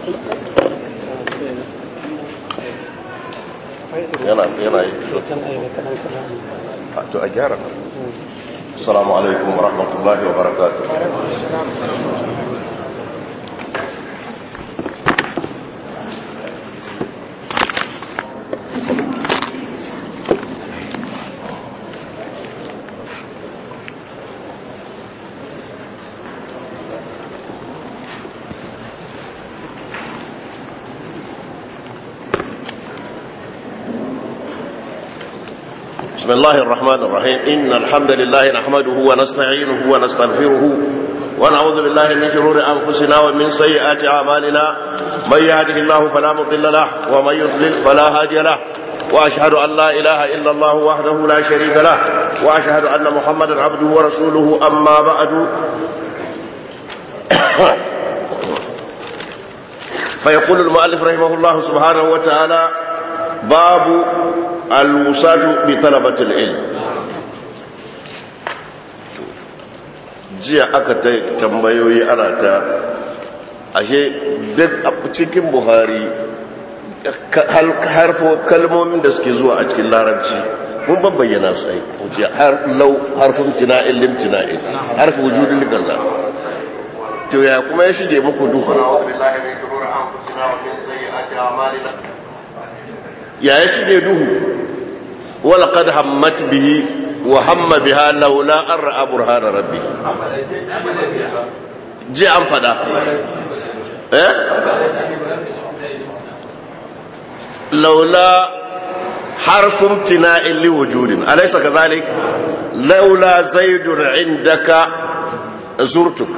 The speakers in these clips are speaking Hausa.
yana yana yi to a gyara assalamu alaikum wa rahmatullahi wa barakatuh بسم الله الرحمن الرحيم إن الحمد لله نحمده ونستعينه ونستغفره ونعوذ بالله من شرور أنفسنا ومن سيئات أعمالنا من يهده الله فلا مضل له ومن يضلل فلا هادي له وأشهد أن لا إله إلا الله وحده لا شريك له وأشهد أن محمدا عبده ورسوله أما بعد فيقول المؤلف رحمه الله سبحانه وتعالى باب الوساج بطلبة العلم jiya aka ta tambayoyi ana ta ashe duk a cikin buhari harfo kalmomin da suke zuwa a cikin larabci mun ban bayyana su ai wuce lau harfin tina'in lim tina'in harfi wujudin gaza to ya kuma ya shige muku duhu ya ya shige duhu wala qad hammat bihi wa hamma biha laula an ra'a burhana rabbi ji an fada eh laula harfun tina'in li wujudin alaysa kadhalik laula zaidun indaka zurtuk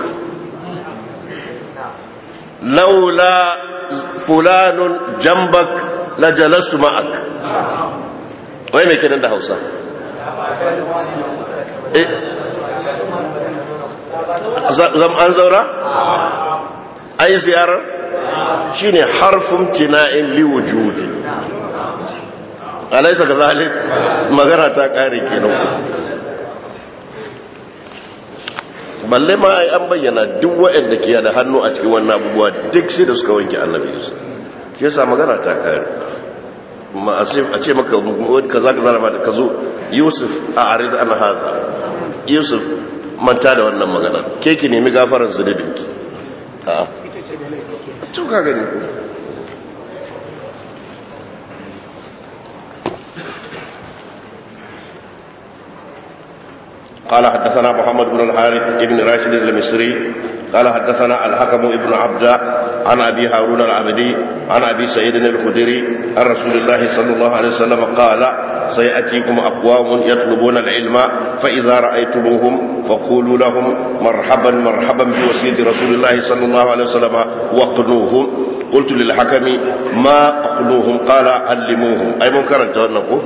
laula fulanun jambak la jalastu ma'ak wai mai kenan da hausa zam an zaura ai ziyarar shine harfin tina'in liwujudi alaisa ka zalik magana ta kare kenan balle ma ai an bayyana duk waɗanda ke da hannu a cikin wannan abubuwa duk sai da suka wanke annabi yusuf shi yasa magana ta kare ma a ce maka wani kaza kaza da mata ka zo yusuf a arid an haza yusuf manta da wannan magana ke ki nemi gafarar zunubinki a tun ka gani ko قال حدثنا محمد بن الحارث بن راشد المصري قال حدثنا الحكم ابن عبد عن أبي هارون العبدي عن أبي سعيد الخدري عن رسول الله صلى الله عليه وسلم قال سيأتيكم أقوام يطلبون العلم فإذا رأيتموهم فقولوا لهم مرحبا مرحبا بوسيلة رسول الله صلى الله عليه وسلم وقنوهم قلت للحكم ما أقنوهم قال علموهم أي منكر أنت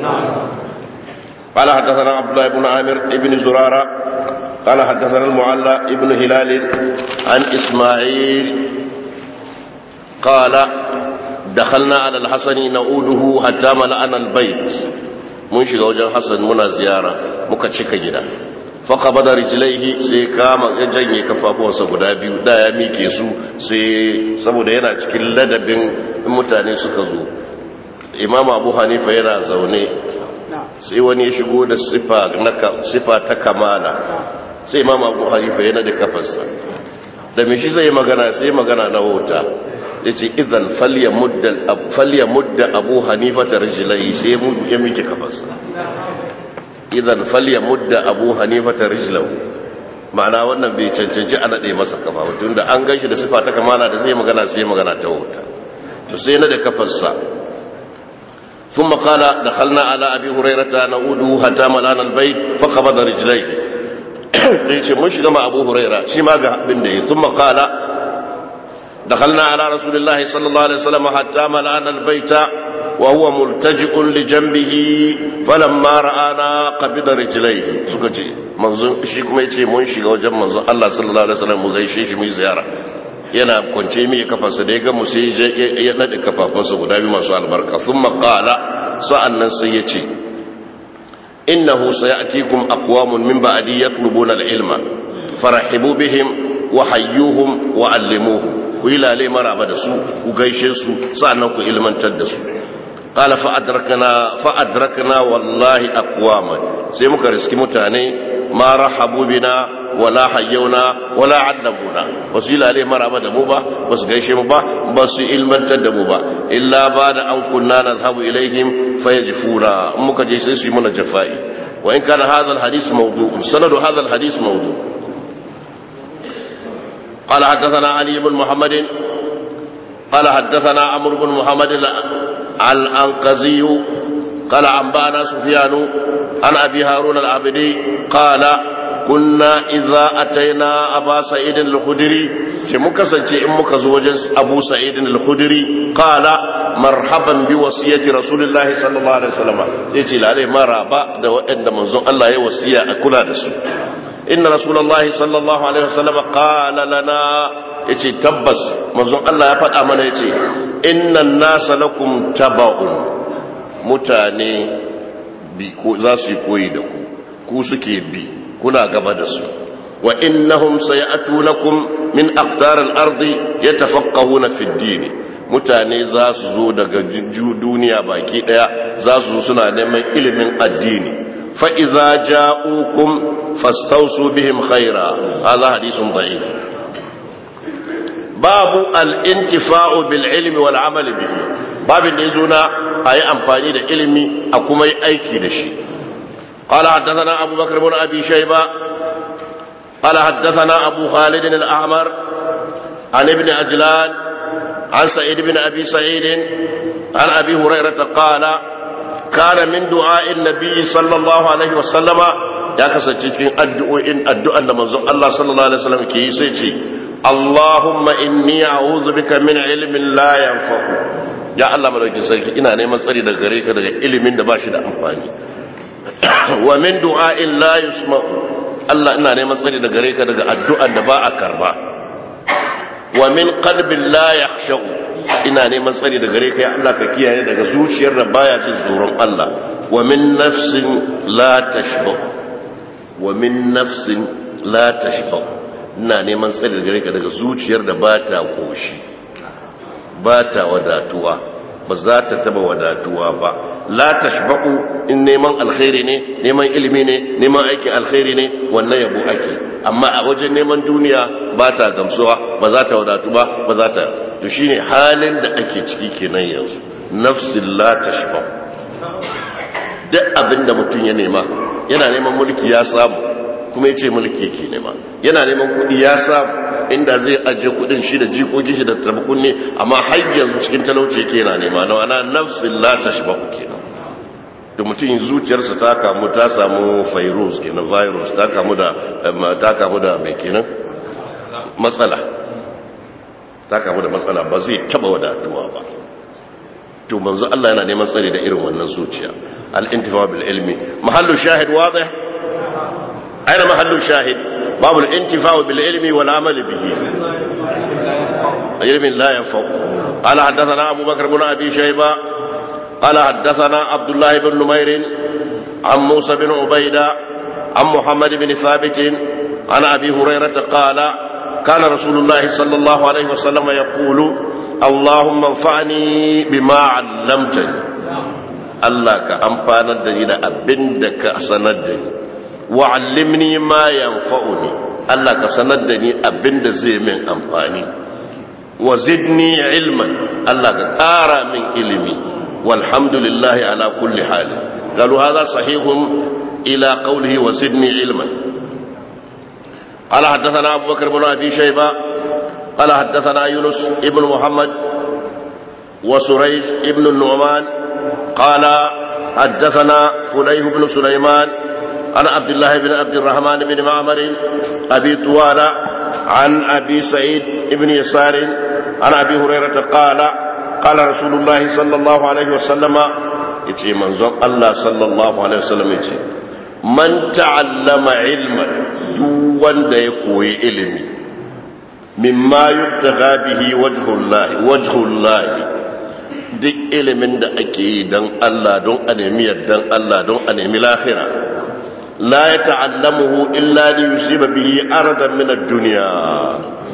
قال حدثنا عبد الله بن عامر بن زرارة قال حدثنا المعلى ابن هلال عن إسماعيل قال دخلنا على الحسن نعوده حتى ملأنا البيت mun shiga wajen hassan muna ziyara muka cika gida faƙabada rijilaihi sai kama ya janye kafafuwarsa guda biyu da ya mike su sai saboda yana cikin ladabin mutane suka zo imam abu hanifa yana zaune sai wani ya shigo da sifa ta kamala sai imam abu hanifa yana da kafarsa da mishi zai magana sai magana na wauta ya ce idan falya mudda abu hanifa ta rijilai sai ya miki kafarsa idan falya mudda abu hanifa ta rijilau ma'ana wannan bai cancanci a naɗe masa kafa tun da an gan shi da sifa ta kamala da sai magana sai magana ta wauta to sai na da kafarsa ثم قال دخلنا على أبي هريرة نعوده حتى ملانا البيت فقبض رجليه ليش مش كما أبو هريرة شما بندي ثم قال دخلنا على رسول الله صلى الله عليه وسلم حتى ملانا البيت وهو ملتجئ لجنبه فلما رآنا قبض رجليه سكتي منظر shi kuma yace mun shiga wajen manzon Allah sallallahu alaihi wasallam mu gaishe shi mu ziyara yana kwance mi kafarsa da ya ga mu sai ya nade kafafunsa guda biyu masu albarka thumma qala sa'annan sai yace innahu sayatikum aqwamun min ba'di yatlubuna al-ilma farahibu bihim wa hayyuhum wa allimuhum ku yi lale maraba da su ku gaishe su sa'annan ku ilmantar da su qala fa adrakna fa adrakna wallahi aqwaman sai muka riski mutane ma rahabu bina wala hayyuna wala allamuna basu yi lale maraba da mu ba basu gaishe mu ba basu ilmantar da mu ba illa ba da an kunna nazhabu ilaihim fayajfuna muka je sai su yi mana jafa'i wa in kana hadha alhadith mawdu'un sanadu hadha alhadith mawdu' قال حدثنا علي بن محمد قال حدثنا عمرو بن محمد الأنقذي قال أنبانا سفيان عن أبي هارون العبدي قال كنا إذا أتينا أبا سعيد الخدري شمك سنتي إمك زوجا أبو سعيد الخدري قال مرحبا بوصية رسول الله صلى الله عليه وسلم يجي عليه مرحبا دو إن منزون الله يوصية أكل هذا إن رسول الله صلى الله عليه وسلم قال لنا يجي تبس منزون الله يفعل أمنا يجي إن الناس لكم تبعون متاني za su yi koyi da ku ku suke bi kuna gaba da su wa innahum sayatunakum min aqtar al-ardi yatafaqqahuna fi ad-din mutane za su zo daga duniya baki daya za su zo suna neman ilimin addini fa idza ja'ukum fastawsu bihim khaira hadha hadithun da'if babu al-intifa'u bil ilmi wal amali bihi babin da yazo na ayi amfani da ilimi a kuma yi aiki da shi قال حدثنا أبو بكر بن أبي شيبة قال حدثنا أبو خالد الأعمر عن ابن أجلان عن سعيد بن أبي سعيد عن أبي هريرة قال كان من دعاء النبي صلى الله عليه وسلم يا كسجين الدعاء الدعاء من الله صلى الله عليه وسلم كي سيتي اللهم إني أعوذ بك من علم لا ينفع يا الله ملوكي سيكي إنا نيمان سري دا غريكا دا علم دا باشي دا أمفاني wa min du'a'in la yusma'u Allah ina neman tsari daga gare ka daga addu'an da ba a karba wa min qalbin la yakhsha'u ina neman tsari daga gare ka ya Allah ka kiyaye daga zuciyar da baya jin tsoron Allah wa min nafsin la tashba wa min nafsin la tashba ina neman tsari daga gare ka daga zuciyar da ba ta koshi ba ta wadatuwa ba za ta taba wadatuwa ba la tashba'u in neman alkhairi ne neman ilimi ne neman aikin alkhairi ne wannan yabo ake amma a wajen neman duniya ba ta gamsuwa ba za ta wadatu ba ba za ta to shine halin da ake ciki kenan yanzu nafsin la tashba'u duk abin da mutum ya nema yana neman mulki ya samu kuma ya ce mulki ke nema yana neman kuɗi ya samu inda zai ajiye kudin shi da jikokin shi da tabakun ne amma har yanzu cikin talauci yake yana nema na wana nafsin la tashbahu kenan da mutum zuciyarsa ta kamu ta samu virus kenan virus ta kamu da ta kamu da mai kenan matsala ta kamu da matsala ba zai taba wadatuwa ba to manzo Allah yana neman tsare da irin wannan zuciya al-intifa bil ilmi mahallu shahid wadih aina mahallu shahid باب الانتفاع بالعلم والعمل به علم لا ينفع قال حدثنا أبو بكر بن أبي شيبة قال حدثنا عبد الله بن نمير عن موسى بن عبيدة عن محمد بن ثابت عن أبي هريرة قال كان رسول الله صلى الله عليه وسلم يقول اللهم انفعني بما علمتني الله كأنفانا دجنا أبندك أسندني wa'allimni ma yanfa'uni Allah ka sanar da ni abinda zai min amfani wa zidni ilman Allah ka ƙara min ilimi walhamdulillahi ala kulli hali qalu hadha sahihun ila qawlihi wa zidni ilman قال حدثنا أبو بكر بن أبي شيبة قال حدثنا يونس ابن محمد وسريج ابن النعمان قال حدثنا فليه بن سليمان عن عبد الله بن عبد الرحمن بن معمر أبي طوال عن أبي سعيد بن يسار عن أبي هريرة قال قال رسول الله صلى الله عليه وسلم يتي منظر الله صلى الله عليه وسلم يتي من تعلم علما دوان دا يكوي علمي مما يبتغى به وجه الله وجه الله duk ilimin da ake yi don Allah don a nemi yardan Allah don a nemi lafira لا يتعلمه إلا ليصيب به أردا من الدنيا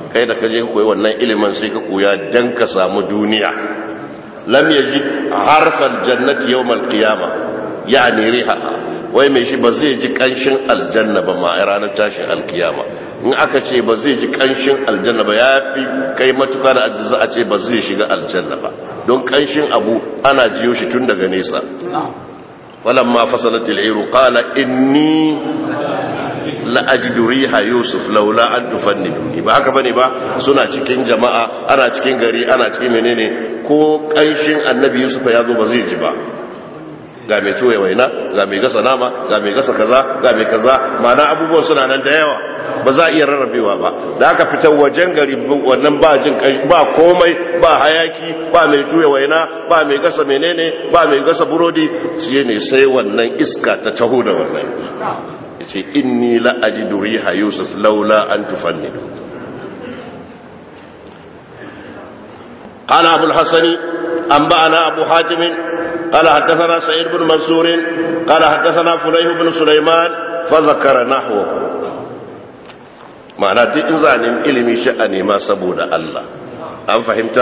kai da kaje koyi wannan ilimin sai ka koya dan ka samu duniya lam yajid harfal jannati yawmal qiyamah yani rihaha wai mai shi ba zai ji kanshin aljanna ba ma a ranar tashin alkiyama in aka ce ba zai ji kanshin aljanna ba ya fi kai matuka da ajiza a ce ba zai shiga aljanna ba don kanshin abu ana jiyo shi tun daga nesa falamma fasalatil iru qala inni la ajidu riha yusuf laula an tufanniduni ba haka bane ba suna cikin jama'a ana cikin gari ana cikin menene ko kanshin annabi yusuf ya zo ba zai ji ba ga mai tuwe waina ga mai gasa nama ga mai gasa kaza ga mai kaza mana abubuwan suna nan da yawa ba za a iya rarrabewa ba da aka fitar wajen gari wannan ba jin ba komai ba hayaki ba mai tuwe waina ba mai gasa menene ba mai gasa burodi shi ne sai wannan iska ta taho da wannan yace inni la ajidu riha yusuf laula an tufannidu قال أبو الحسن أنبأنا أبو حاتم قال حدثنا سعيد بن منصور قال حدثنا فليه بن سليمان فذكر نحوه معنى دي إنزان إلمي شأني ما سبود الله أم فهمت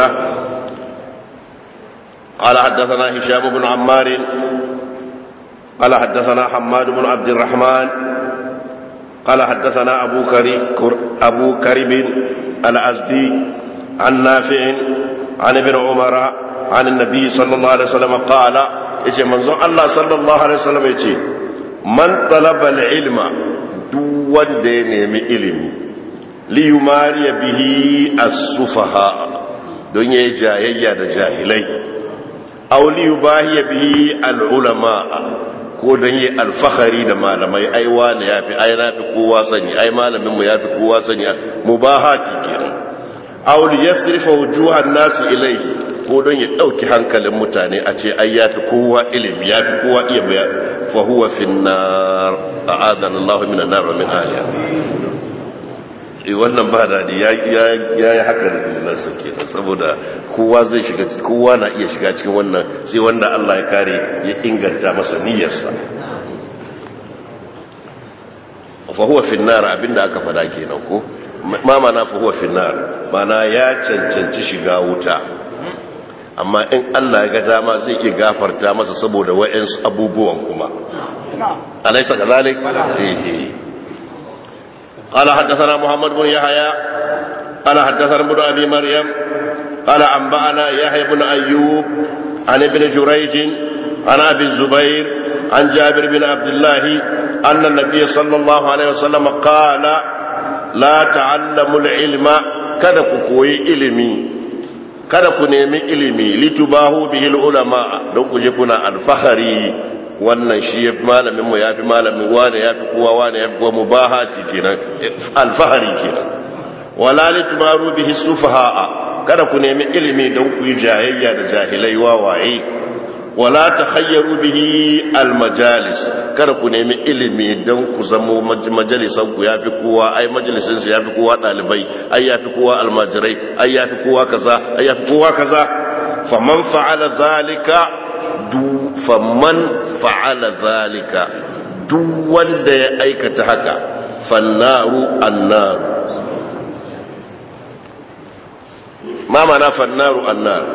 قال حدثنا هشام بن عمار قال حدثنا حماد بن عبد الرحمن قال حدثنا أبو كريب أبو كريب الأزدي عن نافع عن ابن عمر عن النبي صلى الله عليه وسلم قال yace manzon Allah sallallahu alaihi wasallam yace man talaba al-ilma duk wanda ya nemi ilimi li yumari bihi as-sufaha don yayi jayayya da jahilai aw li yubahi bihi al-ulama ko don yi alfahari da malamai ai wani yafi ai nafi kowa sani ai malamin mu yafi kowa sani mubahati kenan aw li yasrifa wujuhan nasi ilayhi ko don ya ɗauki hankalin mutane a ce ai ya fi kowa ilimi ya fi kowa iya baya fa huwa fi nar a adan Allah min nar wa min aliya eh wannan ba dadi ya ya yi haka da dillansa kenan saboda kowa zai shiga kowa na iya shiga cikin wannan sai wanda Allah ya kare ya inganta masa niyyarsa fa huwa fi nar abinda aka fada kenan ko ma mana fa huwa fi nar mana ya cancanci shiga wuta amma in Allah ya ga dama zai iya gafarta masa saboda wa'ansu abubuwan kuma alaysa kadhalik eh قال حدثنا محمد بن يحيى قال حدثنا ابن ابي مريم قال انبانا يحيى بن ايوب عن ابن جريج عن ابي الزبير عن جابر بن عبد الله ان النبي صلى الله عليه وسلم قال لا تعلموا العلم kada ku koyi ilimi kada ku nemi ilimi litubahu bihil ulama don ku je kuna alfahari wannan shi ya fi malamin mu ya fi malamin wane ya fi kowa wane ya fi kowa mubahati kenan alfahari kenan wala litumaru bihi sufaha'a kada ku nemi ilimi don ku yi jayayya da jahilai wawaye wala takhayyaru bihi almajalis kada ku nemi ilimi don ku zamo majalisan ku yafi kowa ai majalisin su yafi kowa dalibai ai yafi kowa almajirai ai yafi kowa kaza ai yafi kowa kaza faman fa'ala zalika du faman fa'ala zalika duk wanda ya aikata haka fannaru annaru ma mana fannaru annaru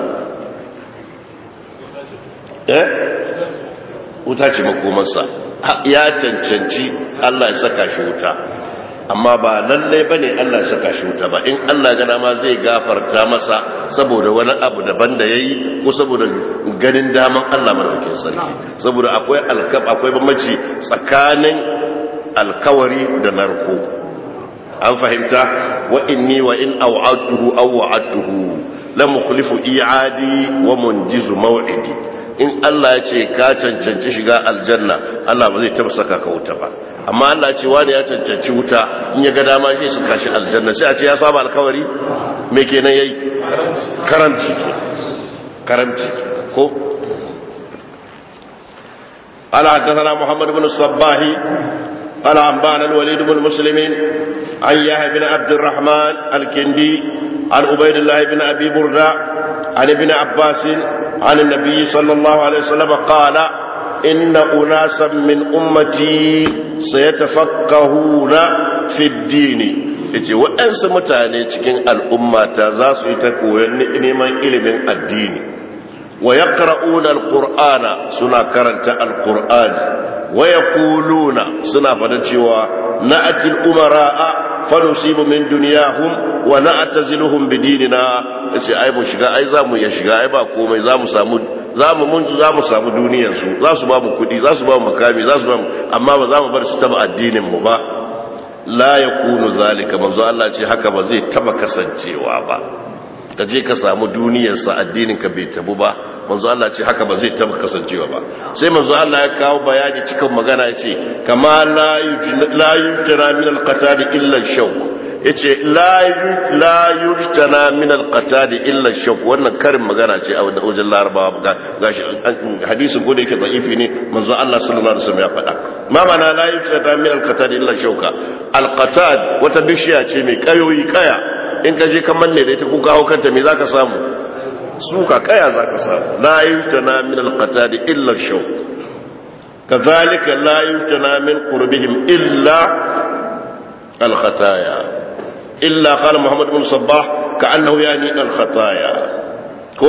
eh wuta ce makomarsa ya cancanci Allah ya saka shi wuta amma ba lalle bane Allah ya saka shi wuta ba in Allah ga dama zai gafarta masa saboda wani abu daban da yayi ko saboda ganin daman Allah madaukakin sarki saboda akwai alkab akwai bambanci tsakanin alkawari da narko an fahimta wa inni wa in aw'adtuhu aw wa'adtuhu la mukhlifu i'adi wa munjizu maw'idi in Allah ya ce ka cancanci shiga aljanna Allah ba zai taba saka ka wuta ba amma Allah ce wani ya cancanci wuta in ya ga dama shi su kashi aljanna sai a ce ya saba alkawari me kenan yayi karamci karamci ko قال حدثنا محمد بن الصباح قال أنبانا الوليد بن مسلم عن يحيى بن عبد الرحمن الكندي عن عبيد الله بن أبي بردة عن ابن عباس عن النبي صلى الله عليه وسلم قال إن أناسا من أمتي سيتفقهون في الدين yace waɗansu mutane cikin al'ummata za su yi ta koyon neman ilimin addini wa yaqra'una alqur'ana suna karanta alqur'ani wa yaquluna suna fada cewa na'ati al-umara'a fa nusibu min dunyahum wa na'taziluhum bidinina yace ai mu shiga ai za mu ya shiga ai ba komai za mu samu za mu mun za mu samu duniyar su za su ba mu kudi za su ba mu makami za su ba mu amma ba za mu bar su taba addinin mu ba la yakunu zalika manzo Allah ce haka ba zai taba kasancewa ba ka je ka samu duniyarsa addinin ka bai tabu ba manzo Allah ce haka ba zai taba kasancewa ba sai manzo Allah ya kawo bayani cikin magana ya ce kama la yujtana min al-qatad illa ash-shawk yace la la yujtana min al-qatad illa ash-shawk wannan karin magana ce a wajen larabawa gashi hadisin ko da yake da'ifi ne manzo Allah sallallahu alaihi wasallam ya faɗa ma mana la yujtana min al-qatad illa ash-shawka al-qatad wata bishiya ce mai kayoyi kaya in ka je ka manne da ita ko kawo kanta me zaka samu suka kaya zaka samu la yujtana min al-qatad illa ash-shawk kadhalika la yujtana min qurbihim illa al-khataya illa qala muhammad ibn sabbah ka'annahu yani al-khataya ko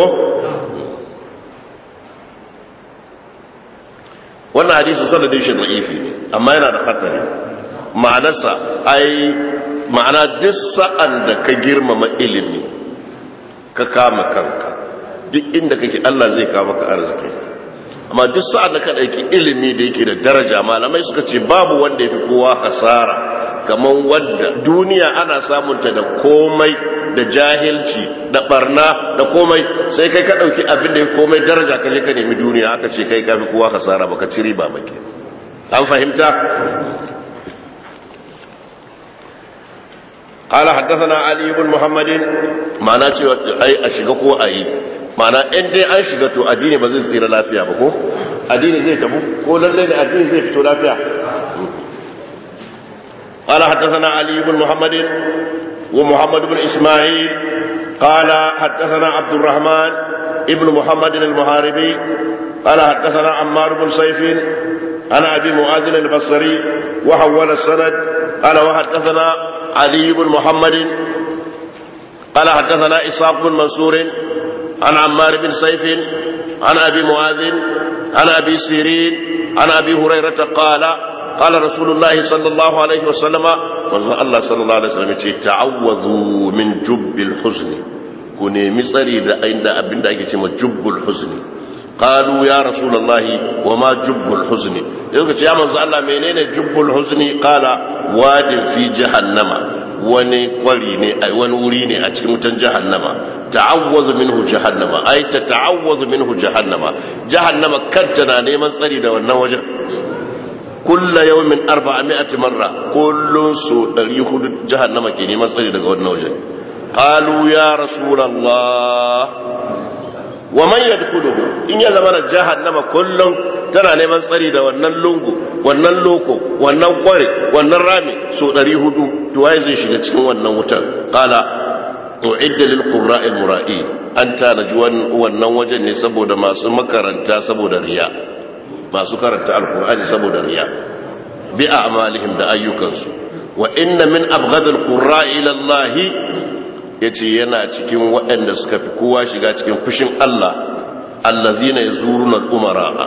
wannan hadisi sanadin shi da'ifi ne amma yana da khatari ma'anarsa ai ma'ana duk sa'an da ka girmama ilimi ka kama kanka duk inda kake Allah zai kama ka arziki amma duk sa'an da ka ɗauki ilimi da yake da daraja malamai suka ce babu wanda ya fi kowa hasara kamar wanda duniya ana samunta da komai da jahilci da barna da komai sai kai ka ɗauki abin da ya komai daraja ka je ka nemi duniya aka ce kai ka fi kowa hasara baka ci riba ba ke an fahimta قال حدثنا علي بن محمد معنى cewa ai a shiga ko ayi ma'ana in dai an shiga to addini ba zai tsira lafiya ba ko addini zai tabu ko lalle ne addini zai fito lafiya قال حدثنا علي بن محمد ومحمد بن اسماعيل قال حدثنا عبد الرحمن ابن محمد المحاربي قال حدثنا عمار بن سيف عن ابي معاذ البصري وحول السند قال وحدثنا علي بن محمد قال حدثنا إسحاق بن منصور عن عمار بن سيف عن أبي معاذ عن أبي سيرين عن أبي هريرة قال قال رسول الله صلى الله عليه وسلم وزن الله صلى الله عليه وسلم تعوذوا من جب الحزن كوني مصري دا عند أبن دا جب الحزن قالوا يا رسول الله وما جب الحزن يقول يا من الله منين جب الحزن قال واد في جهنم wani kwari ne wani wuri ne a cikin wutan jahannama ta'awwazu minhu jahannama ai ta ta'awwazu minhu jahannama jahannama kanta na neman tsari da wannan wajen kulla yawmin 400 marra kullun su 400 jahannama ke neman tsari daga wannan wajen qalu ya rasulullah wa man yadkhuluhu in ya zama jahannama kullum tana neman tsari da wannan lungu wannan loko wannan kware wannan rami so 400 to waye zai shiga cikin wannan wutar qala uidda lil qurra'i al mura'i an tanaji wannan wajen ne saboda masu makaranta saboda riya masu karanta alqur'ani saboda riya bi a'malihim da ayyukansu wa inna min abghad al qurra'i ila allah yace yana cikin waɗanda suka fi kowa shiga cikin fushin Allah allazina yazuruna al umara'a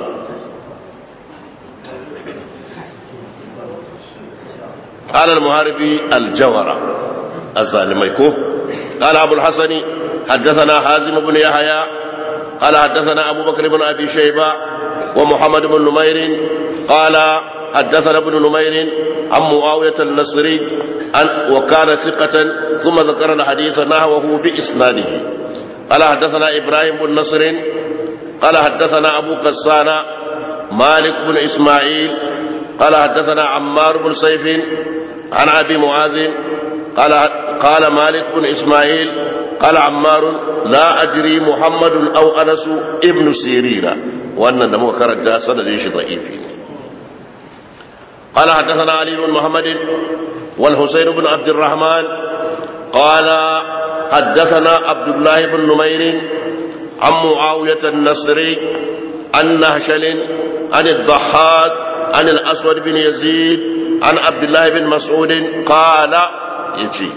قال المهاربي الجورة الظالميكو قال أبو الحسن حدثنا حازم بن يحيى قال حدثنا أبو بكر بن أبي شيبة ومحمد بن نمير قال حدثنا ابن نمير عن معاوية النصري عن وكان ثقة ثم ذكر الحديث نحوه بإسناده قال حدثنا إبراهيم بن نصر قال حدثنا أبو قسان مالك بن إسماعيل قال حدثنا عمار بن سيف عن ابي معاذ قال قال مالك بن اسماعيل قال عمار لا ادري محمد او انس ابن سيرين وان da muka karanta sanadin shi da'ifi ne قال حدثنا علي بن محمد والحسين بن عبد الرحمن قال حدثنا عبد الله بن نمير عن معاوية النصري عن نهشل عن الضحاك عن الأسود بن يزيد عن عبد الله بن مسعود قال yace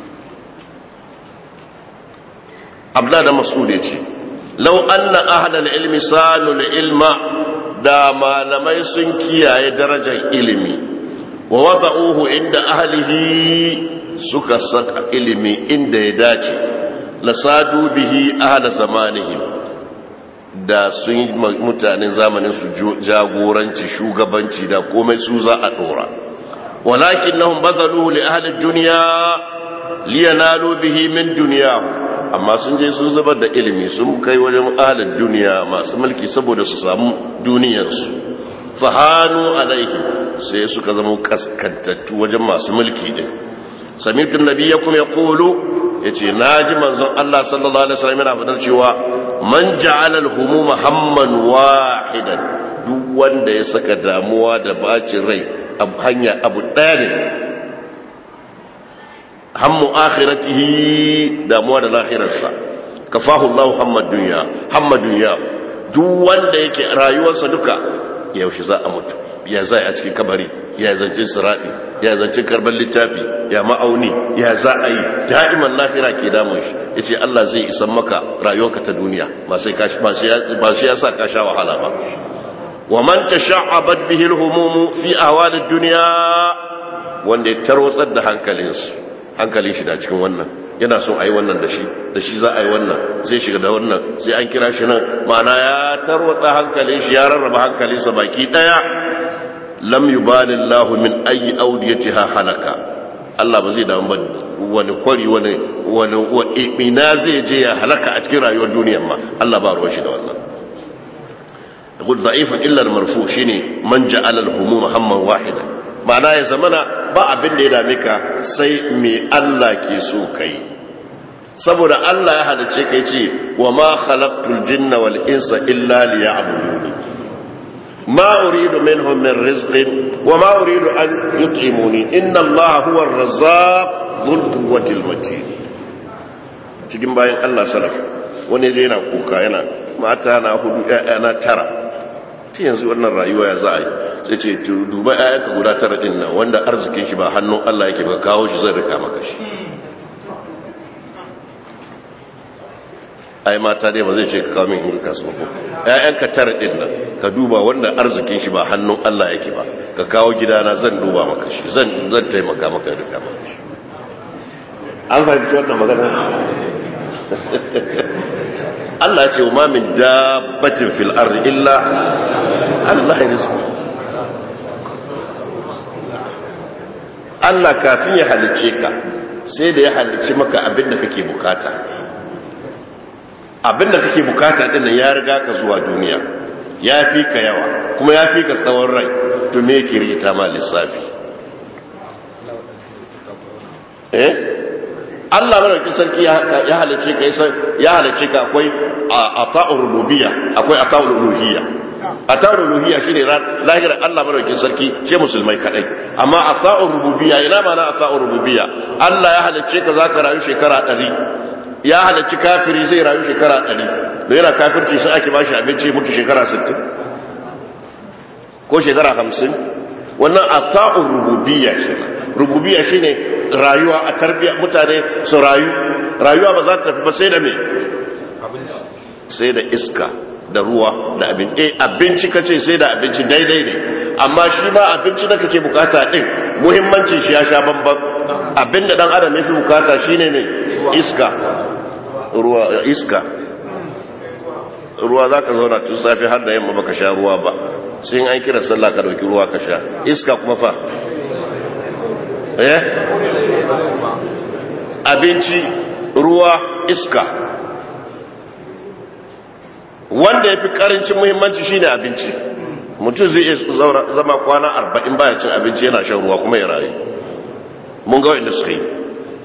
abla da mas'ud yace law anna ahlal ilmi sanul ilma da malamai sun kiyaye darajar ilimi wa wada'uhu inda ahlihi suka saka ilimi inda ya dace lasadu bihi ahla zamanihim da sun yi mutanen zamanin su jagoranci shugabanci da komai su za a dora walakin nahum bazaluhu li ahli dunya liyanalu bihi min dunyahu amma sun je sun zubar da ilimi sun kai wajen ahli duniya masu mulki saboda su samu duniyarsu fahanu alaihi sai suka zama kaskantattu wajen masu mulki din samitun nabiyyakum yaqulu yace naji manzon Allah sallallahu alaihi wasallam yana fadar cewa man ja'ala al-humuma hamman wahidan duk wanda ya saka damuwa da bacin rai a hanya abu daya ne hammu akhiratihi damuwa da lahirarsa kafahu Allah hammad dunya hammad dunya duk wanda yake rayuwarsa duka yaushe za a mutu ya zai a cikin kabari ya zance siradi ya zance karban littafi ya ma'auni ya za a yi da'iman lafira ke damun shi ya ce Allah zai isan maka rayuwarka ta duniya ba sai ya sa ka sha wahala ba wa man tasha'abat bihi al-humum fi ahwal ad-dunya wanda ya tarwatsar da hankalinsu hankalin shi da cikin wannan yana son a yi wannan da shi da shi za a yi wannan zai shiga da wannan sai an kira shi nan ma'ana ya tarwatsa hankalin shi ya rarraba hankalinsa baki daya lam yubali Allah min ayi audiyatiha halaka Allah ba zai damu ba wani kwari wani wani ina zai je ya halaka a cikin rayuwar duniyar ma Allah ba ruwan shi da wannan يقول ضعيف إلا المرفوع شيني من جعل الهموم هما واحدا ma'ana ya zamana ba abin da ya dame ka sai me Allah ke so kai saboda Allah ya halice kai ce wa ma khalaqtul jinna wal insa illa liya'buduni ma uridu minhum min rizqin wa ma uridu an yut'imuni inna Allah huwa ar-razzaq dhul quwwati matin cikin bayan Allah salaf wani je yana kuka yana mata na hudu ƴaƴa na tara ta yanzu wannan rayuwa ya za a yi sai ce duba ƴaƴanka guda tara din nan wanda arzikin shi ba hannun Allah yake ba kawo shi zai rika maka shi ai mata dai ba zai ce ka kawo min in rika su ba ƴaƴanka tara din nan ka duba wanda arzikin shi ba hannun Allah yake ba ka kawo gidana zan duba maka shi zan zan taimaka maka rika maka shi an fahimci wannan magana Allah ce wa min dabbatin fil ardi illa Allah ya rizqu Allah kafin ya halice ka sai da ya halice maka abin da kake bukata abin da kake bukata din ya riga ka zuwa duniya ya fi ka yawa kuma ya fi ka tsawon rai to me yake rikita ma lissafi eh Allah madaukakin sarki ya halice ka ya halice ka akwai ata'ur rububiyya akwai ata'ur uluhiyya ata'ur uluhiyya shine lahirar Allah madaukakin sarki ce musulmai kadai amma ata'ur rububiyya ina mana ata'ur rububiyya Allah ya halice ka zaka rayu shekara 100 ya halicci kafiri zai rayu shekara 100 da yana kafirci sai ake bashi abinci mutu shekara 60 ko shekara 50 wannan ata'ur rububiyya kenan rububiyya shine rayuwa a tarbiya mutane su rayu rayuwa ba za ta tafi ba sai da me sai da iska da ruwa da abin eh abinci kace sai da abinci daidai ne amma shi ma abinci da kake bukata din muhimmancin shi ya sha bamban abinda dan adam yafi bukata shine ne iska ruwa iska ruwa zaka zauna tun safi har da yamma baka sha ruwa ba sai an kira sallah ka dauki ruwa ka sha iska kuma fa eh abinci ruwa iska wanda ya fi karancin muhimmanci shine abinci mutum zai iya zama kwana arba'in baya cin abinci yana shan ruwa kuma ya rayu mun ga wa'inda suka yi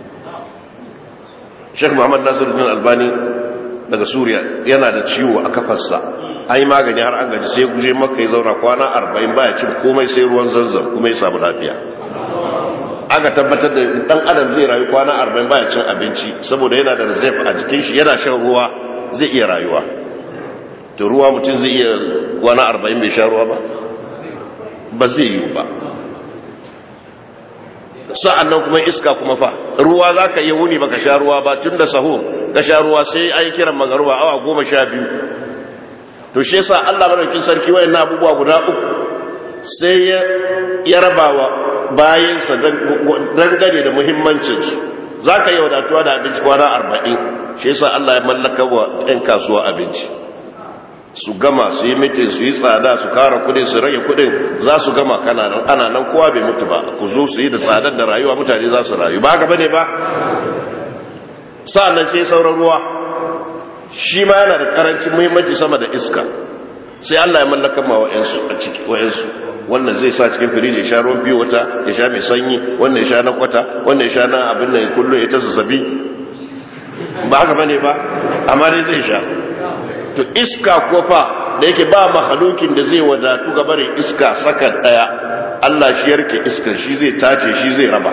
sheikh muhammad nasiruddin albani daga suriya yana da ciwo a kafarsa an yi magani har an gaji sai guje maka ya zauna kwana arba'in baya cin komai sai ruwan zanzan kuma ya samu lafiya aka tabbatar da dan adam zai rayu kwana 40 baya cin abinci saboda yana da reserve a jikin shi yana shan ruwa zai iya rayuwa to ruwa mutum zai iya kwana 40 bai sha ruwa ba ba zai yi ba sa'annan kuma iska kuma fa ruwa za ka iya wuni baka sha ruwa ba tun da sahur ka sha ruwa sai ai kiran magaruba awa goma sha biyu to shi yasa Allah madaukakin sarki wayannan abubuwa guda uku sai ya raba wa bayansa dangane da muhimmancinsu za ka yi wadatuwa da abinci kwana arba'in shi yasa Allah ya mallaka wa 'yan kasuwa abinci su gama su yi mitin su yi tsada su kara kudin su rage kudin za su gama kana nan ana nan kowa bai mutu ba ku zo su yi da tsadar da rayuwa mutane za su rayu ba haka bane ba sa'annan sai sauran ruwa shi ma yana da karancin muhimmanci sama da iska sai Allah ya mallaka ma wa'ansu a ciki wa'ansu wannan zai sa cikin firiji ya sha ruwan biyu wata ya sha mai sanyi wannan ya sha na kwata wannan ya sha na abin nan kullum ya ta zazzabi ba haka bane ba amma dai zai sha to iska ko fa da yake ba mahalukin da zai wadatu ga barin iska sakan daya Allah shi yarke iskar shi zai tace shi zai raba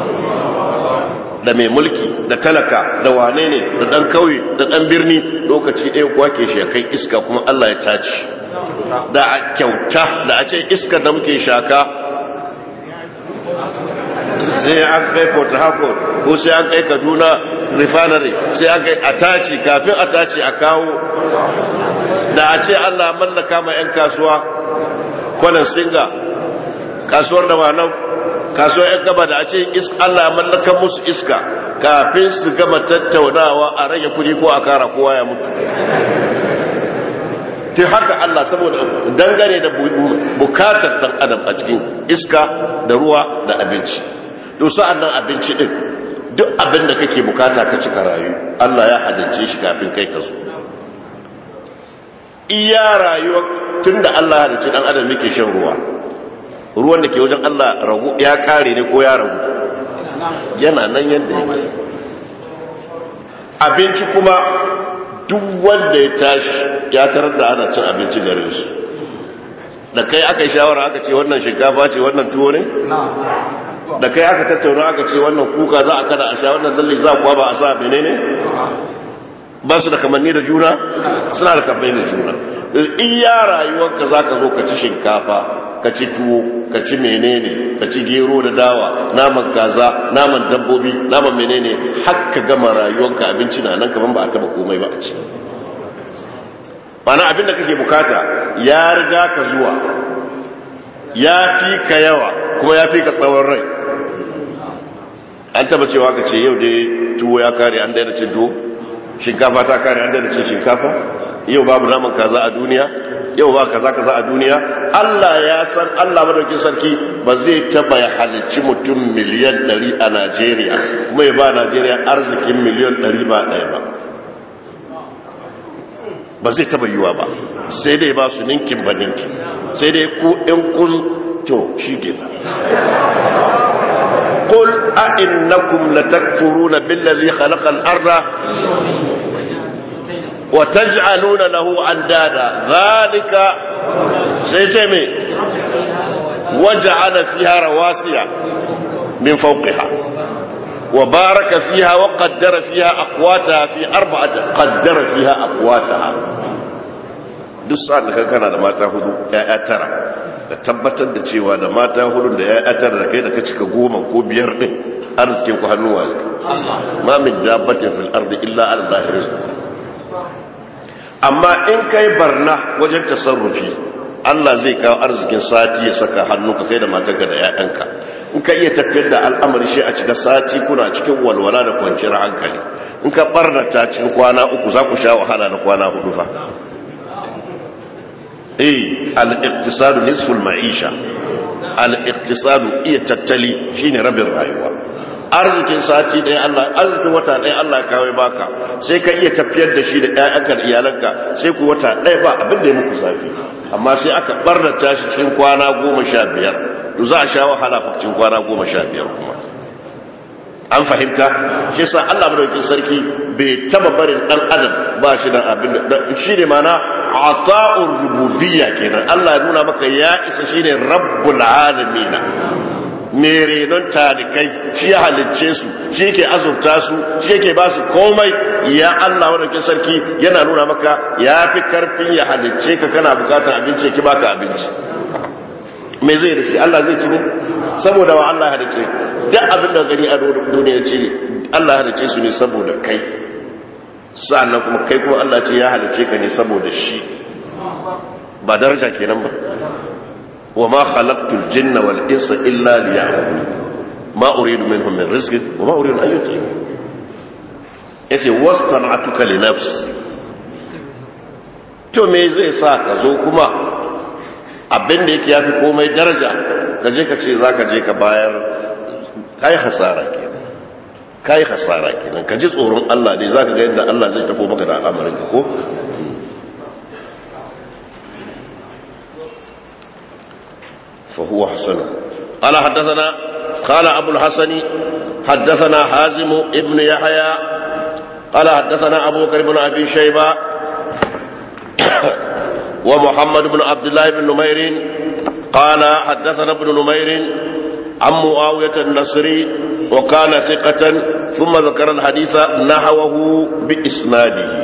da mai mulki da talaka da wane ne da dan kauye da dan birni lokaci ɗaya kuwa ke shi kai iska kuma Allah ya tace da a kyauta da a ce iskar da muke shaka sai an kai port harcourt ko sai an kai kaduna refinery sai an kai a tace kafin a tace a kawo da a ce allah mallaka ma 'yan kasuwa kwanan singa kasuwar da wannan kasuwar 'yan gaba da a ce allah mallaka musu iska kafin su gama tattaunawa a rage kudi ko a kara kowa ya mutu ta haka Allah saboda dangane da bukatar dan adam a cikin iska da ruwa da abinci to sa'an nan abinci din duk abin da kake bukata ka cika rayu Allah ya halicce shi kafin kai ka zo iya rayuwa tunda Allah ya halicce dan adam yake shan ruwa ruwan da ke wajen Allah ragu ya kare ne ko ya ragu yana nan yadda yake abinci kuma duk wanda ya tashi ya tarar da ana cin abinci garin su da kai aka yi shawara aka ce wannan shinkafa ce wannan tuwo ne da kai aka tattauna aka ce wannan kuka za a kada a sha wannan lalle za kuwa ba a sa bene ne ba su da kamanni da juna suna da kamanni da juna iya rayuwarka za ka zo ka ci shinkafa ka ci tuwo ka ci menene ka ci gero da dawa naman kaza naman dabbobi naman menene haka gama rayuwarka abinci na nan kaman ba a taba komai ba a ci mana abin da kake bukata ya riga ka zuwa ya fi ka yawa kuma ya fi ka tsawon rai an taba cewa ka ce yau dai tuwo ya kare an daina cin tuwo shinkafa ta kare an daina cin shinkafa yau babu naman kaza a duniya yau ba kaza kaza a duniya Allah ya san Allah madaukin sarki ba zai taba ya halicci mutum miliyan 100 a Najeriya kuma ya ba Najeriya arzikin miliyan 100 ba ɗaya ba ba zai taba yiwa ba sai dai ba su ninkin ba ninkin sai dai ku in kun to shi gina قل أئنكم لتكفرون بالذي خلق الأرض وتجعلون له أندادا ذلك سيتمي وجعل فيها رواسي من فوقها وبارك فيها وقدر فيها أقواتها في أربعة قدر فيها أقواتها duk sa'an da kana da mata hudu ya tara ka tabbatar da cewa da mata hudu da ya tara da kai da ka cika goma ko biyar din arzikin ku hannuwa ma min dabbatin fil ardi illa ala zahiri amma in kai barna wajen tasarrufi Allah zai kawo arzikin sati ya saka hannu ka kai da matarka da 'ya'yanka in ka iya tafiyar da al'amari shi a cika sati kuna cikin walwala da kwanciyar hankali in ka barnata cikin kwana uku za ku sha wahala na kwana hudu fa eh al-iqtisadu nisful ma'isha al-iqtisadu iya tattali shine rabin rayuwa arzikin sati ɗaya Allah arzikin wata ɗaya Allah kawai baka sai ka iya tafiyar da shi da ƴaƴanka da iyalanka sai ku wata ɗaya ba abin da ya muku zafi amma sai aka barnata shi cikin kwana goma sha biyar to za a sha wahala fa cikin kwana goma sha biyar kuma an fahimta shi sa Allah madaukakin sarki bai taba barin dan adam ba shi da abin da shi ne mana ata'ur rububiyya kenan Allah ya nuna maka ya isa shine rabbul alamin mere don talikai shi ya halicce su shi ke azurta su shi ke ba su komai ya Allah madaukakin sarki yana nuna maka ya fi karfin ya halicce ka kana bukatar abinci ki baka abinci me zai da shi Allah zai ci ne saboda wa Allah halice duk abin da gani a duniya ce Allah halice su ne saboda kai sa'annan kuma kai kuma Allah ce ya halice ka ne saboda shi ba daraja kenan ba wa ma khalaqtul jinna wal insa illa liya'budun ma uridu minhum min rizqin wa ma uridu an yut'imun yace wastana'tuka li nafsi to me zai sa ka zo kuma abin da yake yafi komai daraja ka je ka ce zaka je ka bayar kai hasara kenan kai hasara kenan ka ji tsoron Allah ne zaka ga yadda Allah zai tafo maka da al'amarin ka ko fa huwa hasan قال حدثنا قال أبو الحسن حدثنا حازم ابن يحيى قال حدثنا أبو بكر بن أبي شيبة ومحمد بن عبد الله بن نمير قال حدثنا ابن نمير عن معاوية النصري وكان ثقة ثم ذكر الحديث نحوه بإسناده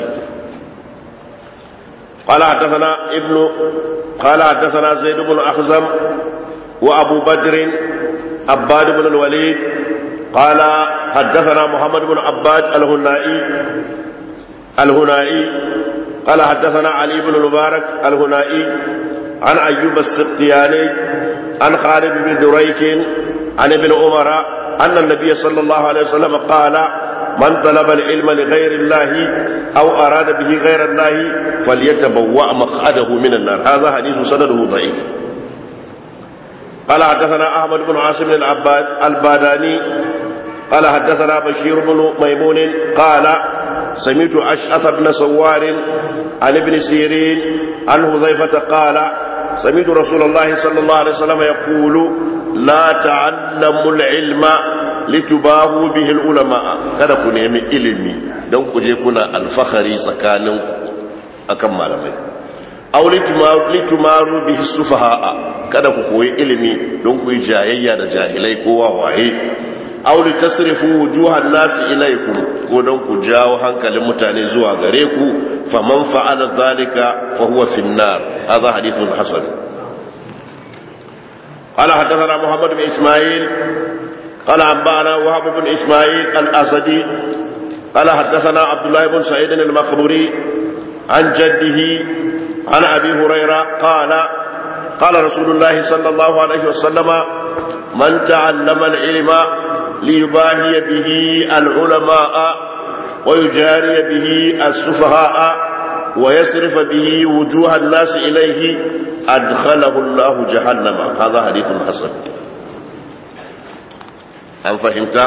قال حدثنا ابن قال حدثنا زيد بن أخزم وأبو بدر عباد بن الوليد قال حدثنا محمد بن عباد الهنائي الهنائي قال حدثنا علي بن المبارك الهنائي عن أيوب السقطياني عن خالد بن دريك عن ابن عمر أن النبي صلى الله عليه وسلم قال من طلب العلم لغير الله أو أراد به غير الله فليتبوأ مقعده من النار هذا حديث سنده ضعيف قال حدثنا أحمد بن عاصم العباد الباداني قال حدثنا بشير بن ميمون قال سمعت أشعث بن سوار عن ابن سيرين عن حذيفة قال سمعت رسول الله صلى الله عليه وسلم يقول لا تعلموا العلم لتباهوا به العلماء kada ku nemi ilimi don ku je kuna alfahari tsakanin akan malamai aw litumaru bihi sufaha kada ku koyi ilimi don ku yi jayayya da jahilai ko wawaye aw litasrifu wujuhan nasi ilaykum ko don ku jawo hankalin mutane zuwa gare ku faman fa'ala dhalika fa huwa fi an-nar hadha hadithun hasan قال حدثنا محمد بن اسماعيل قال انبانا وهب بن اسماعيل الاسدي قال حدثنا عبد الله بن سعيد المخبري عن جده عن ابي هريره قال قال رسول الله صلى الله عليه وسلم من تعلم العلم ليباهي به العلماء ويجاري به السفهاء ويصرف به وجوه الناس إليه أدخله الله جهنم هذا حديث حسن أم فهمت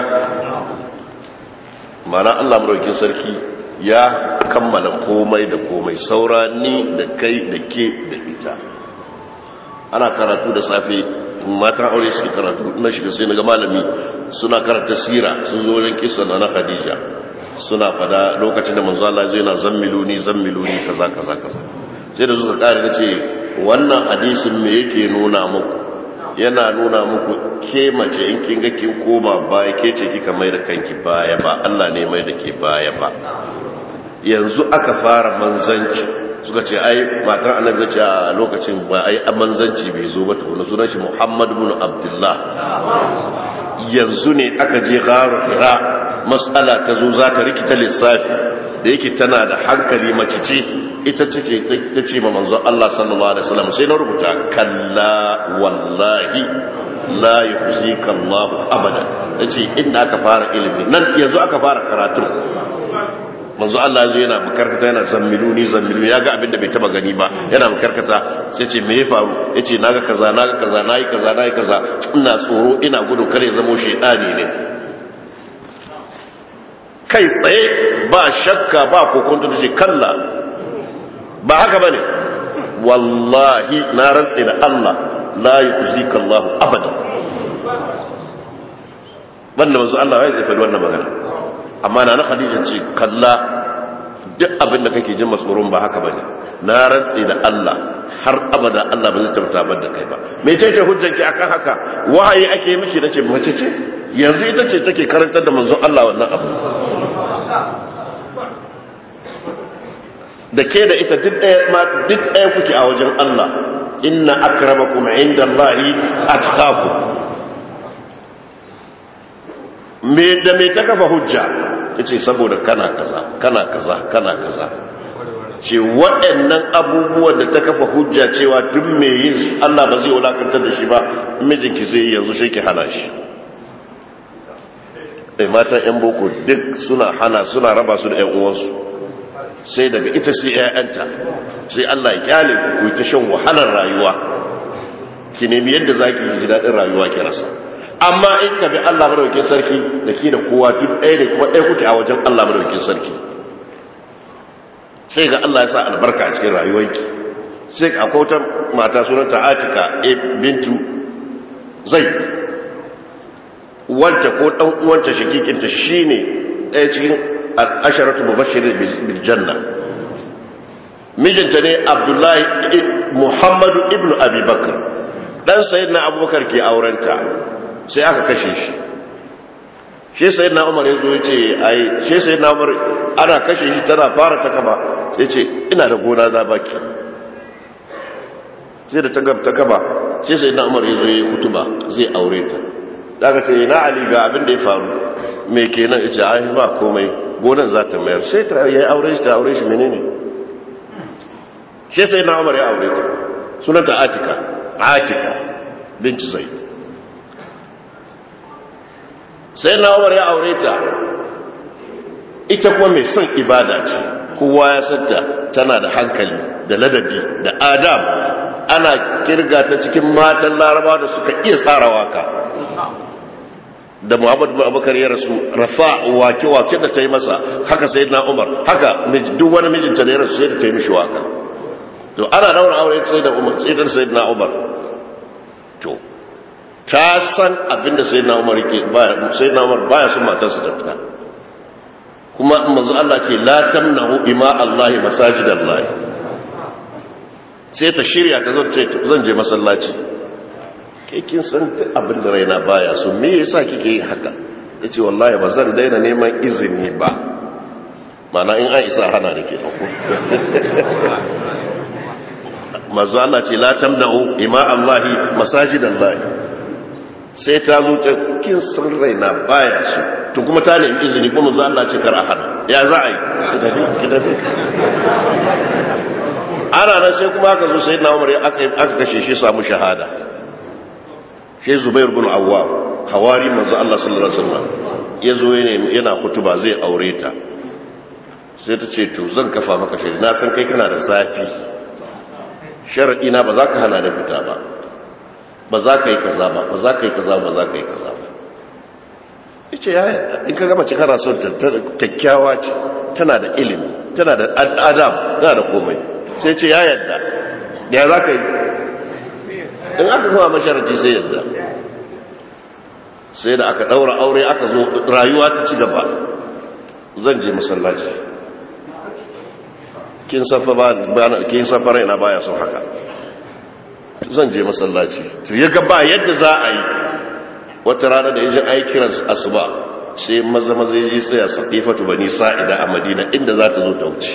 معنى الله مروكين سركي ya kammala komai da komai saura ni da kai da ke da ita ana karatu da safe matan aure suke karatu na shiga sai naga malami suna karanta sira sun zo wajen kisa na Khadija suna fada lokacin da manzo Allah zai na zammiluni zammiluni kaza kaza kaza sai da suka kare da ce wannan hadisin me yake nuna muku yana nuna muku ke mace in kin ga kin koma baya ke ce kika mai da kanki baya ba Allah ne mai da ke baya ba yanzu aka fara manzanci suka ce ai matan annabi ce a lokacin ba ai manzanci bai zo ba tukuna sunan shi Muhammad ibn Abdullah yanzu ne aka je garu hira mas'ala ta zo za ta rikita lissafi da yake tana da hankali mace ce ita take ta ce ma manzon Allah sallallahu alaihi wasallam sai na rubuta kalla wallahi la yuhzika Allah abada nace inda aka fara ilimi nan yanzu aka fara karatu manzo Allah zo yana makarkata yana zammiluni zammiluni ya ga abin da bai taba gani ba yana makarkata sai ce me ya faru yace naga kaza naga kaza nayi kaza nayi kaza ina tsoro ina gudu kare zamo shedani ne kai tsaye ba shakka ba kokonto dace kalla ba haka bane wallahi na rantsi da Allah la yukhzika Allah abada wanda manzo Allah ya faɗi wannan magana amma na na khadija ce kalla duk abin da kake jin matsoron ba haka bane na rantsi da Allah har abada Allah ba zai tabbatar da kai ba me ce ce hujjanki akan haka wahayi ake miki nace mace ce yanzu ita ce take karantar da manzon Allah wannan abu da ke da ita duk ɗaya ma duk ɗaya kuke a wajen Allah inna akramakum indallahi atqakum me da me ta kafa hujja yace saboda kana kaza kana kaza kana kaza ce waɗannan abubuwan da ta kafa hujja cewa duk mai yin Allah ba zai wulakantar da shi ba mijinki zai yi yanzu shi ki hana shi ɗai matan 'yan boko duk suna hana suna raba su da 'yan uwansu sai daga ita sai 'ya'yanta sai Allah ya kyale ku ta shan wahalar rayuwa ki nemi yadda za ki ji daɗin rayuwa ki rasa amma in ka bi Allah madaukakin sarki da ke da kowa duk ɗaya ne kuma ɗaya kuke a wajen Allah madaukakin sarki sai ga Allah ya sa albarka a cikin rayuwarki sai ka akwai wata mata sunanta Atika e bintu zai wanda ko dan uwanta shakikinta shine ɗaya cikin al-asharatu mubashirin bil janna mijinta ne Abdullahi Muhammadu ibnu Abi Bakr dan sayyidina Abubakar ke aurenta sai aka kashe shi shi sayyidina Umar yazo yace ai shi sayyidina Umar ana kashe shi tana fara ta kaba sai ce ina da gona za baki sai da ta kaba sai sai na umar ya zo yi kutuba zai aure ta daga ce na ali ga abin da ya faru mai kenan ita ai ba komai gonan za ta mayar sai ta yi aure shi ta aure shi menene sai sai na umar ya aure ta sunanta atika atika binti zaid sai na umar ya aure ta ita kuma mai son ibada ce kowa ya santa tana da hankali da ladabi da adam ana kirga ta cikin matan laraba da suka iya tsara waka da muhammadu bin abubakar ya rasu rafa wake-wake da ta yi masa haka sai na umar haka duk wani mijinta da ya rasu sai da ta yi mishi waka to ana daura aure sai da umar sai da sai na umar to ta san abinda sai na umar ke sai na umar baya son matarsa ta fita kuma manzo Allah ce la tamnahu ima Allah masajidallah sai ta shirya ta zan ce zan je masallaci ke kin san abin da raina baya so me yasa kike yi haka yace wallahi ba zan daina neman izini ba mana in an isa hana da ke manzo Allah ce la tamnahu ima Allah masajidallah sai ta zo ta kin san raina baya so to kuma ta nemi izini kuma za Allah ce kar a hana ya za a yi ki tafi ki tafi ana nan sai kuma aka zo sai na umar aka aka kashe shi samu shahada shi zubair bin awwam hawari manzo Allah sallallahu alaihi wasallam ya zo yana kutuba zai aure ta sai ta ce to zan kafa maka shaida na san kai kana da zafi sharadi na ba za ka hana da fita ba ba za ka yi kaza ba ba za ka yi kaza ba za ka yi kaza ba yace ya yadda in ka gama cikara son kyakkyawa ce tana da ilimi tana da adam tana da komai sai ce ya yadda ya za ka yi in aka kuma masharaci sai yadda sai da aka daura aure aka zo rayuwa ta ci gaba zan je masallaci kin safa ba kin safa raina baya son haka zan je masallaci to ya ga ba yadda za a yi wata rana da yajin ai kiran asuba sai maza maza yi tsaya saqifatu bani sa'ida a madina inda za ta zo ta wuce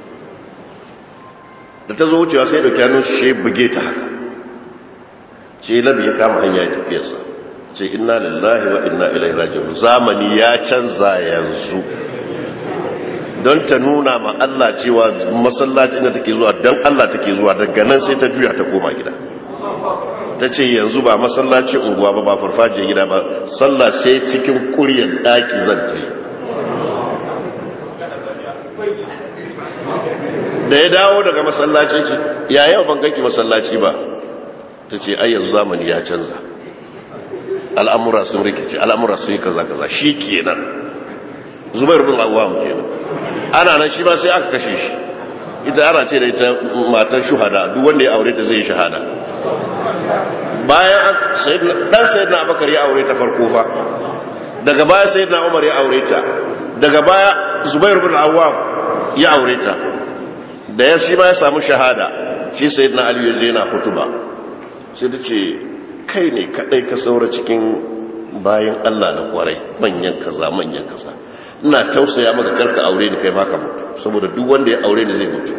da ta zo wucewa sai da kyanu shi buge ta haka ce labi ya kama hanya ya tafiyarsa ce inna lillahi wa inna ilaihi raji'un zamani ya canza yanzu don ta nuna ma Allah cewa masallacin da take zuwa don Allah take zuwa daga nan sai ta juya ta koma gida ta ce yanzu ba masallaci unguwa ba ba farfajiyar gida ba sallah sai cikin kuryar daki zan ta yi da ya dawo daga masallaci ce ya yau ban ganki masallaci ba ta ce ai yanzu zamani ya canza al'amura sun rikice al'amura sun yi kaza kaza shi kenan zubair bin awwam kenan ana nan shi ba sai aka kashe shi ita ana ce da ita matar shuhada duk wanda ya aure ta zai shahada bayan dan sayyidina abakar ya aure ta farko fa daga baya sayyidina umar ya aure ta daga baya zubair bin awwam ya aure ta da ya shi ma ya samu shahada shi sayyidina ali ya je yana hutuba sai ta ce kai ne kadai ka saura cikin bayan Allah na kwarai manyan kaza manyan kaza ina tausaya maka karka aure ni kai maka mutu saboda duk wanda ya aure ni zai mutu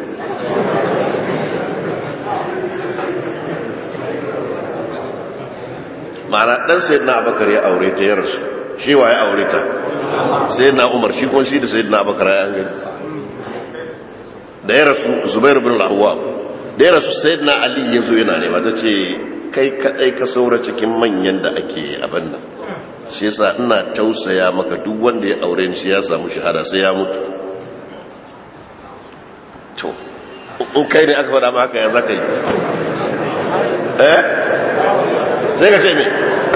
ma'ana dan sai na abakar ya aure ta ya rasu shi waye aure ta sayyidina umar shi kuma shi da sayyidina abubakar ya gani da ya rasu zubair bin al-awwab da ya rasu sayyidina ali ya zo yana nema ta ce kai kadai ka saura cikin manyan da ake abin nan shi yasa ina tausaya maka duk wanda ya aure shi ya samu shahada sai ya mutu to in kai ne aka faɗa ma haka ya zaka yi eh sai ka ce me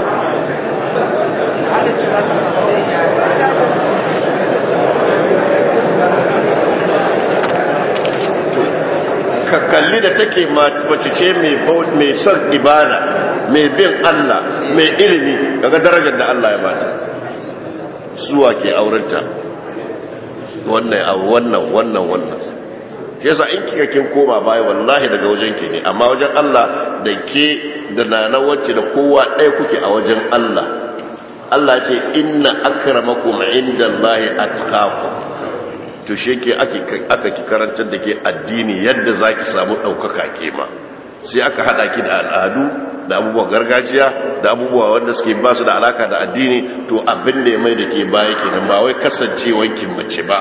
ka kalli da take mace ce mai son ibada mai bin Allah mai ilimi daga darajar da Allah ya bata suwa ke aurenta wannan wannan wannan wannan shi yasa in kika kin koma baya wallahi daga wajen ki ne amma wajen Allah da ke da nana wacce da kowa ɗaya kuke a wajen Allah Allah ce inna akramakum indallahi atqakum to shi ke aka ki karantar da ke addini yadda za ki samu ɗaukaka ke ma sai aka haɗa ki da al'adu da abubuwan gargajiya da abubuwa wanda suke ba su da alaka da addini to abin da ya mai da ke baya ke nan ba wai kasancewankin mace ba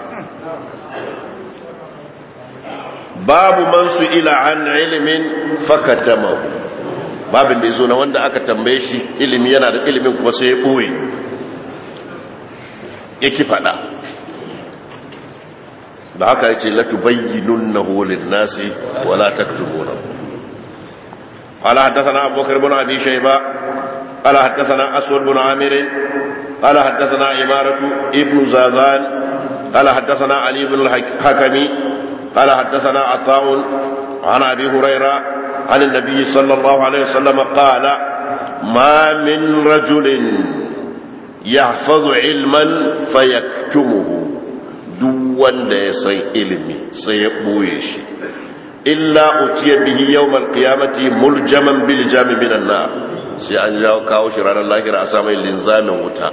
babu man su ila an ilimin fakatamahu babin da ya zo na wanda aka tambaye shi ilimi yana da ilimin kuma sai ya ɓoye ya ki faɗa da haka yace la tubayyinunnahu lin-nasi wa la taktumunahu قال حدثنا أبو بكر بن أبي شيبة قال حدثنا أسود بن عامر قال حدثنا إمارة ابن زاذان قال حدثنا علي بن الحكمي قال حدثنا عطاء عن أبي هريرة عن النبي صلى الله عليه وسلم قال ما من رجل يحفظ علما فيكتمه duk wanda ya san ilimi sai ya ɓoye shi illa utiya bihi yawmal qiyamati muljaman bil jami minan nar sai an jawo kawo shi ranar lahira a samun linzamin wuta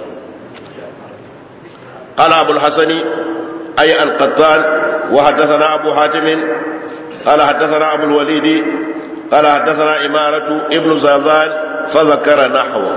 qala abul hasani ay al qattan wa hadathana abu hatim qala hadathana abu al walid qala hadathana imaratu ibn zazan fa zakara nahwa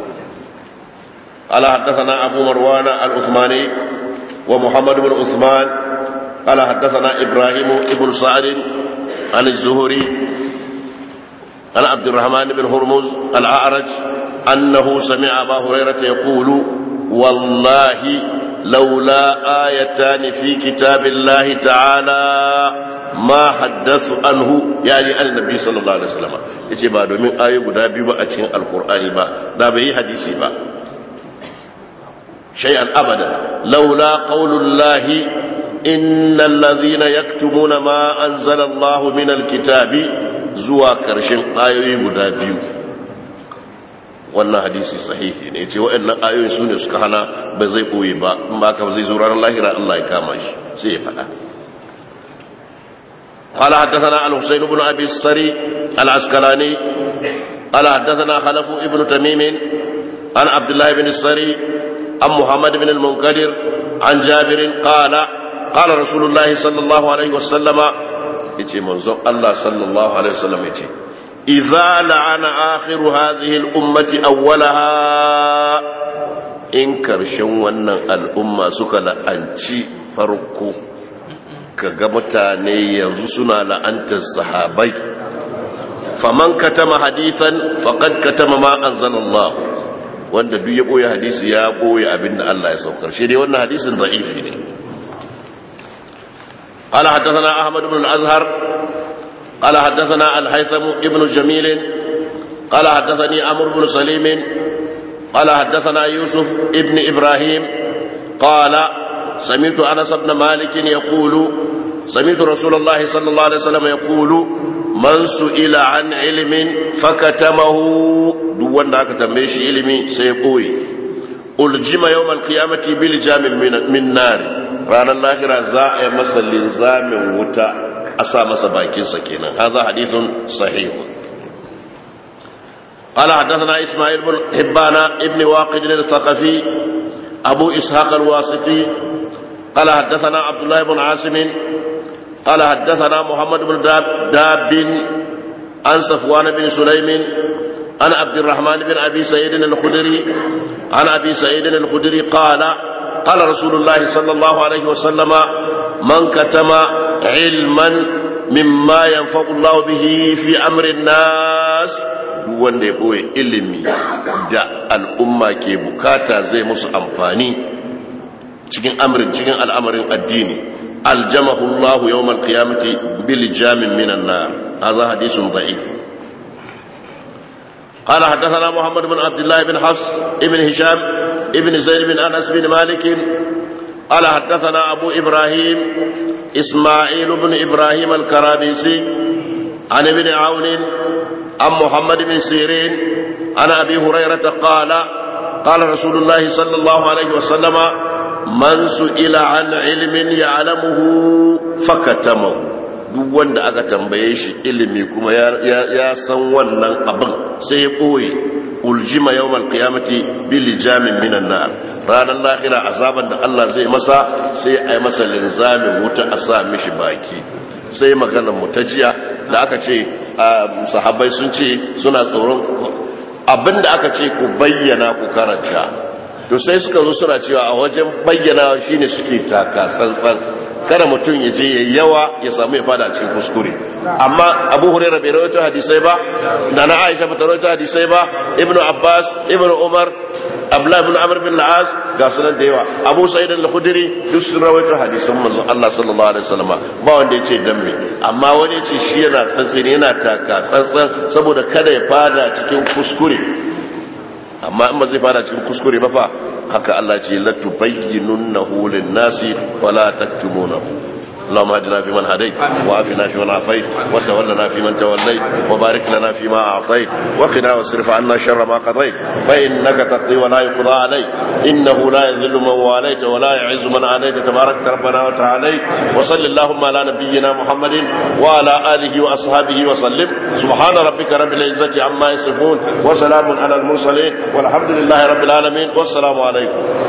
قال حدثنا أبو مروان العثماني ومحمد بن عثمان قال حدثنا إبراهيم بن سعد عن الزهري عن عبد الرحمن بن هرمز الأعرج أنه سمع أبا هريرة يقول والله لولا آيتان في كتاب الله تعالى ما حدث عنه يعني عن النبي صلى الله عليه وسلم yace ba domin ayoyi guda biyu ba a cikin alkur'ani ba da bai yi hadisi ba shay'an abada laula qaulullahi innal ladhina yaktumuna ma anzala Allah min alkitabi zuwa karshen ayoyi guda biyu wannan hadisi sahihi ne yace waɗannan ayoyi sune suka hana ba zai koyi ba in ba ka zai zo ranar lahira Allah ya kama shi sai ya faɗa قال حدثنا الحسين بن أبي السري العسكلاني قال حدثنا خلف ابن تميم عن عبد الله بن السري عن محمد بن المنكدر عن جابر قال قال رسول الله صلى الله عليه وسلم يتي منظر الله صلى الله عليه وسلم يتي إذا لعن آخر هذه الأمة أولها إن كرشن ونن الأمة سكلا أنشي فرقو kaga mutane yanzu suna la'antar sahabai faman katama hadithan faqad katama ma anzalallah wanda duk ya boye hadisi ya boye abinda Allah ya saukar shi dai wannan hadisin da'ifi ne قال حدثنا أحمد بن الأزهر قال حدثنا الهيثم ابن جميل قال حدثني عمرو بن سليم قال حدثنا يوسف ابن إبراهيم قال سمعت أنس بن مالك يقول سمعت رسول الله صلى الله عليه وسلم يقول من سئل عن علم فكتمه دون ذاك تمشي علمي سيقوي ألجم يوم القيامة بلجام من نار رانا الآخرة زاء مسا لنزام وتا أسا مسا باكين سكينا هذا حديث صحيح قال حدثنا إسماعيل بن حبان ابن واقد الثقفي أبو إسحاق الواسطي قال حدثنا عبد الله بن عاصم قال حدثنا محمد بن داب, داب عن صفوان بن سليم عن عبد الرحمن بن أبي سيد الخدري عن أبي سعيد الخدري قال قال رسول الله صلى الله عليه وسلم من كتم علما مما ينفع الله به في أمر الناس wanda ya ɓoye ilimi da al'umma ke bukata zai musu amfani cikin amrin cikin al'amarin addini aljamahu Allah yawmal qiyamati bil jamin minan nar hadha hadithun da'if قال حدثنا محمد بن عبد الله بن حفص ابن هشام ابن زيد بن انس بن مالك قال حدثنا ابو ابراهيم اسماعيل بن ابراهيم الكرابيسي عن ابن عون عن محمد بن سيرين عن ابي هريره قال قال رسول الله صلى الله عليه وسلم من سئل عن علم يعلمه فكتمه duk wanda aka tambaye shi ilimi kuma ya san wannan abin sai ya ɓoye uljima yau malkiyamati bilijamin minan nar ranar lahira azaban da Allah zai masa sai a yi masa linzamin wuta a sa mishi baki sai maganar mu ta jiya da aka ce sahabbai sun ce suna tsoron abin da aka ce ku bayyana ku karanta to sai suka zo suna cewa a wajen bayyana shine suke taka tsantsan kada mutum ya je ya yawa ya samu ya fada cikin kuskure amma abu hurairah bai rawaito hadisai ba nana aisha ba ta rawaito hadisai ba ibnu abbas ibnu umar abdullah ibn amr bin al-as ga sunan da yawa abu sa'id al-khudri duk sun rawaito hadisan manzon Allah sallallahu alaihi wasallam ba wanda yace dan me amma wani yace shi yana tsantsini yana taka tsantsan saboda kada ya fada cikin kuskure amma in ba zai fada cikin kuskure ba fa haka Allah ce la tubayyinunnahu lin-nasi wa la taktumunahu اللهم اهدنا فيمن هديت وعافنا فيمن عافيت وتولنا فيمن توليت وبارك لنا فيما اعطيت وقنا واصرف عنا شر ما قضيت فانك تقضي ولا يقضى عليك انه لا يذل من واليت ولا يعز من عاديت تبارك ربنا وتعالى وصل اللهم على نبينا محمد وعلى اله واصحابه وسلم سبحان ربك رب العزه عما يصفون وسلام على المرسلين والحمد لله رب العالمين والسلام عليكم